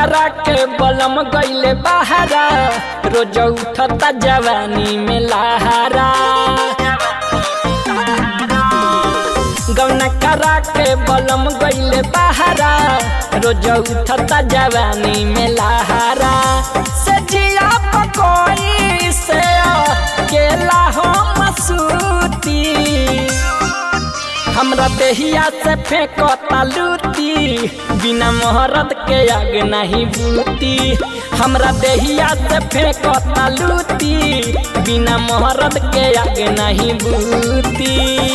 करा के बलम गईले बहारा रोज उठता जवानी में लहारा गौना करा के बलम गईले बहारा रोज उठता जवानी में लहारा से जिया पकोई से केला हो मसूती हमरा देहिया से फेंकता लूती बिना मोहरत के आग नहीं बूती हमरा देहिया से फेंकता लूती बिना मोहरत के आग नहीं बूती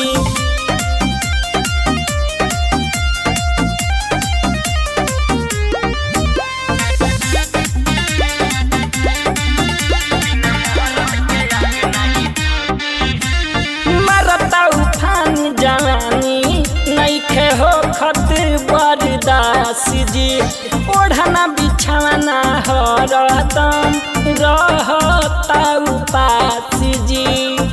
मरता उफान जवानी नईखे हो खत बरदास जी ओढ़ना बिछाना हरदम रहता उपास जी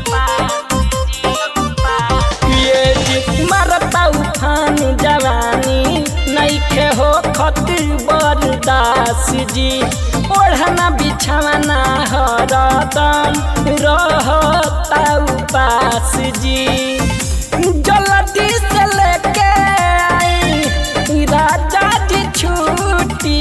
ये जी मरता उफान जवानी नईखे हो खत बरदास जी ओढ़ना बिछाना हरदम रहता उपास जी जल्दी से लेके आई राजा जी छुट्टी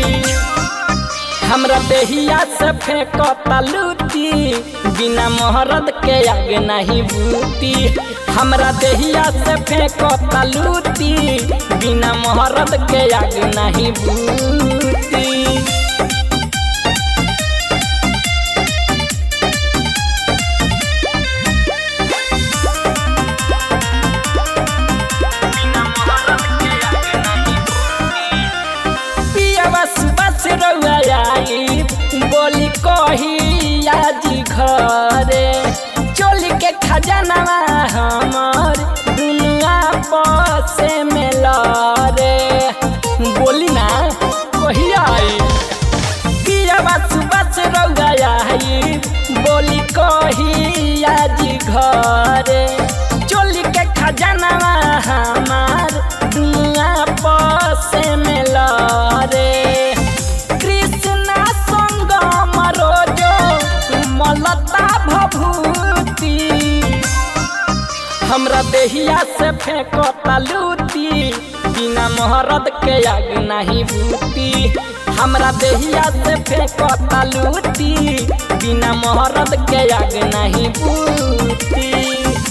हमरा देहिया से फेंकता लूटी बिना मोहरत के आग नहीं बूती हमरा देहिया से फेंकता लूटी बिना मोहरत के आग नहीं बूती पियावा सुबह से रउआ आई बोली कही आजी घरे चोली के खजानवा हमर दुनिया बसे में लरे बोली ना कही आई पियावा सुबह से रउआ आई बोली कही आजी घरे चोली के खजानवा हमार दुनिया बसे में लरे कृष्णा संग मरोजो मलता भभूति हमरा देहिया से फेंकता लूती बिना मोहरत के आग नहीं बूती हमरा देहिया से फेंकता लूती बिना मोहरत के आग नहीं बूती